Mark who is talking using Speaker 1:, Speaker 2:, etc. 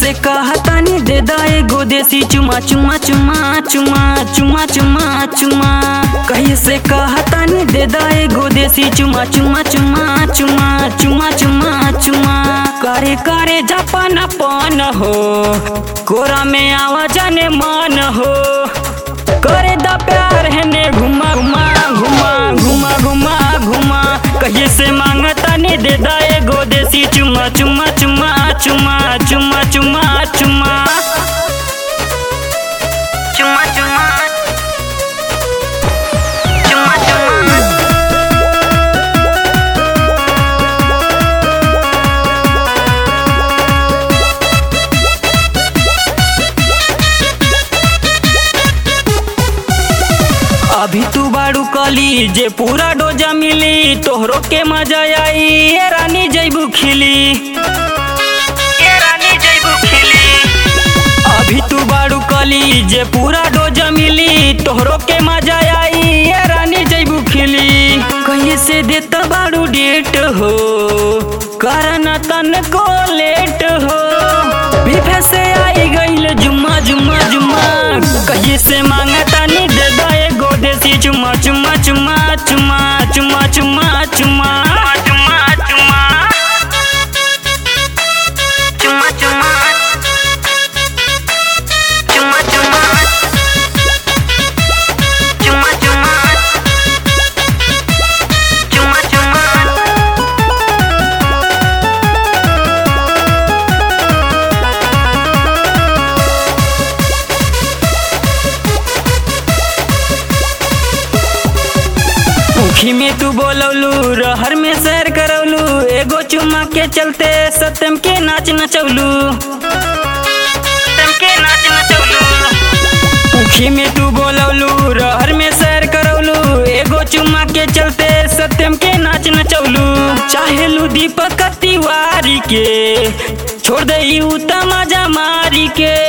Speaker 1: से कहतानी दे दा एगो देसी चुमा चुमा चुमा चुमा चुमा चुमा चुमा कहीं से कहतानी दे दा एगो देसी चुमा चुमा चुमा चुमा चुमा चुमा चुमा करे करे जापान पान हो कोरा में आवा जाने मान हो करे दा प्यार है ने घुमा घुमा घुमा घुमा घुमा घुमा कहीं से मांगता ने दे दा एगो देसी चुमा चुमा चुमा चुमा चुमा चुमा चुमा चुमा चुमा चुमा चुमा अभी तू बाड़ू कली जे पूरा डोजा मिली तोहरो के मजा आई ये रानी जैबू खिली ये रानी जैबू खिली अभी तू बाड़ू कली जे पूरा डोजा मिली तोहरो के मजा आई ये रानी जैबू खिली कहीं से देता बाड़ू डेट हो करना तन को लेट हो बीफे से आई गईल जुम्मा जुम्मा जुम्मा कहीं से मांगता नी दे दो एगो देसी चुम्मा चुम्मा चुम्मा चुम्मा चुम्मा चुम्मा चुम्मा चुम्मा चुम्मा चुम्मा चुम्मा चुम्मा चुम्मा चुम्मा चुम्मा चुम्मा चुम्मा मुखी में तू बोलौलू रहर में सैर करौलू एगो चुम्मा के चलते सत्यम के नाच नचौलू सत्यम के नाच नचौलू मुखी में तू बोलौलू रहर में सैर करौलू एगो चुम्मा के चलते सत्यम के नाच नचौलू चाहेलू दीपक तिवारी के छोड़ दे तमाजा मारी के